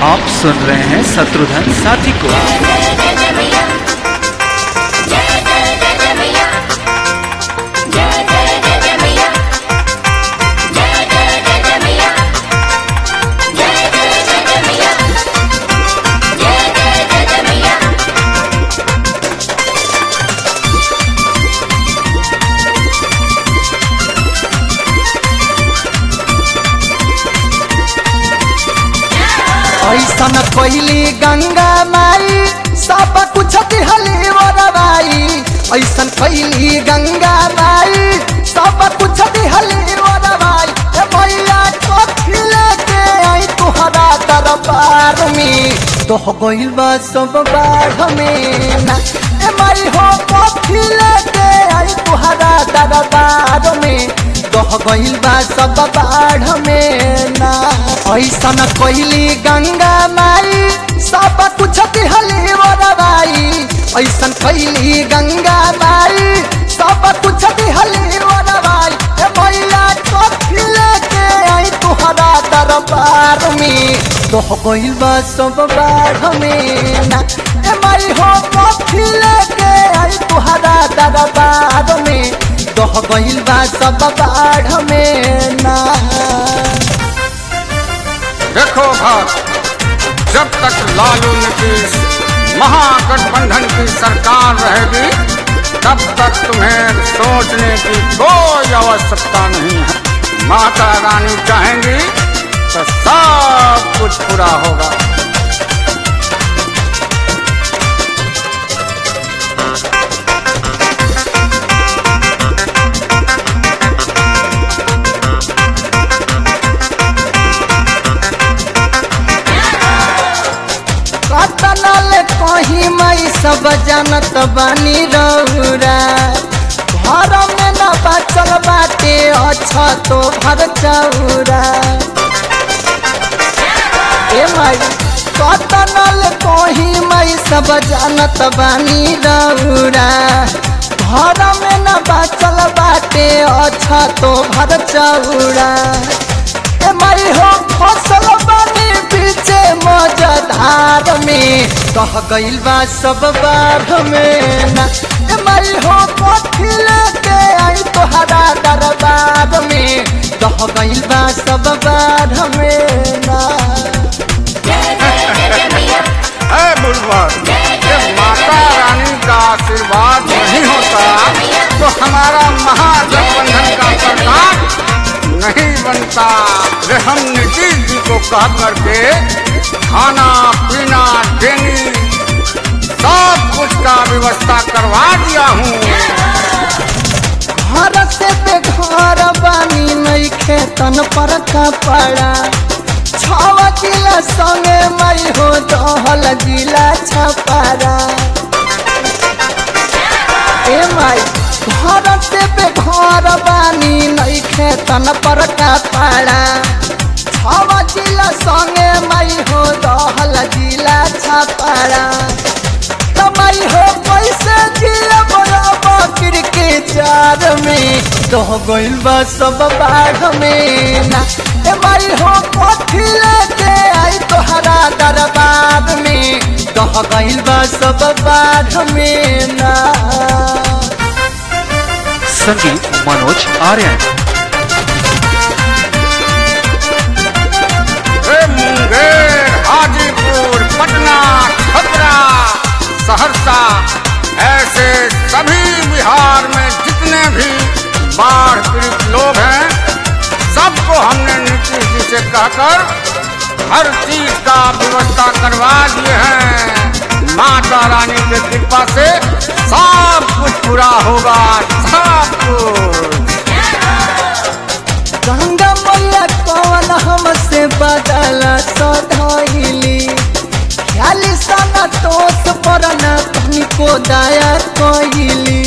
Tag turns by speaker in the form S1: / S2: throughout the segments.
S1: आप सुन रहे हैं शत्रुघ्न साथी को
S2: ऐसन कैली गंगा माई सब कुछ दिहली वरवाई ऐसन कैली गंगा माई सब कुछ दिहली वरवाई ए मैया कथी लेके आई तुहरा दरबार में दोह गइल बा सब बाढ़ में ना ए माई हो कथी लेके आई तुहरा दरबार में दोह गइल बा सब बाढ़ में ना ऐसन कैली गंगा माई सब कुछ दिहली वरवाई ऐसन कैली गंगा माई सब कुछ दिहली वरवाई ए मैया कथी लेके आई तुहरा दरबार में दोह गइल बा सब बाढ़ में ना ए माई हो कथी लेके आई तुहरा दरबार में दोह गइल बा सब बाढ़ में ना
S3: देखो भक्त जब तक लालू नीतीश महागठबंधन की सरकार रहेगी तब तक तुम्हें सोचने की कोई आवश्यकता नहीं है माता रानी चाहेंगी तो सब कुछ पूरा होगा
S2: कतनल कहीं मई सब जानत बानी रौरा घर में न बचल बाटे अच्छा तो भर चौरा ए माई कतनल कहीं मई सब जानत बानी रौरा घर में न बचल बाटे अच्छा तो भर चौरा ए माई हो फसल बानी पीछे मजधार में कह गइल बा सब बाढ़ में ना ए माई हो कथी लेके आई तोहरा दरबार में कह गइल बा सब बाढ़ में ना
S3: है बुलबुल जब माता रानी का आशीर्वाद नहीं होता तो हमारा महागठबंधन का सरकार नहीं बनता वे हम नीतीश जी को कह करके खाना पीना देनी सब कुछ का व्यवस्था करवा दिया हूँ
S2: घर से बेघर बानी नहीं खेतन पर कपड़ा छवा जिला संगे मई हो दहल जिला छपारा ए माई घर से बेघर बानी नहीं खेतन पर कपड़ा छवा जिला संगे मई हो दहल जिला छपारा कमाई हो पैसे जिया बड़ा बकर के चार में दह गइल बा सब बाढ़ में ना ए माई हो कथी लेके आई तोहरा दरबार में दह गइल बा सब बाढ़ में ना
S1: संगीत मनोज आर्यन
S3: वे मुंगेर हाजीपुर पटना छपरा सहरसा ऐसे सभी बिहार में जितने भी बाढ़ पीड़ित लोग हैं सबको हमने नीतीश जी से कहकर हर चीज का व्यवस्था करवा दिए हैं माता रानी की कृपा से सब कुछ पूरा होगा सब कुछ
S2: गंगा मैया कौन हमसे बदला सधैली ख्याली सना तोस पर न तनिको दया कइली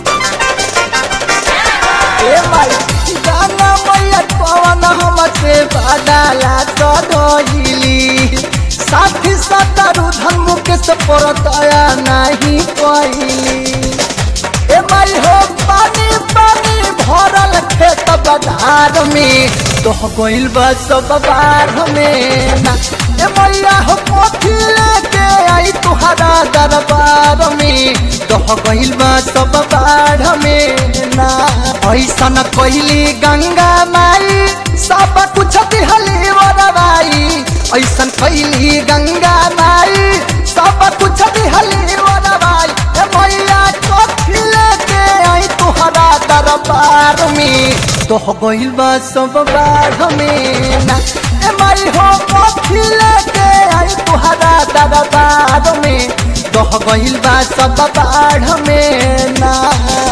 S2: ए माई गंगा मैया कौन हमसे बदला सधैली साथी सतरु धन मुकेश पर दया नहीं कइली ए माई हो पानी पानी भरल खेत बधार में दोह गइल बा सब बाढ़ में ना ए मैया हो पोथी लेके आई तुहरा दरबार में दोह गइल बा सब बाढ़ में ना ऐसन कइली गंगा माई सब कुछ दिहली वरवाई ऐसन कइली गंगा माई सब कुछ दिहली वरवाई ए मैया पोथी लेके आई तुहरा दरबार में दोह गइल बा सब बाढ़ में ना ए माई हो पोथी लेके आई तुहरा दरबार में दोह गइल बा सब बाढ़ में ना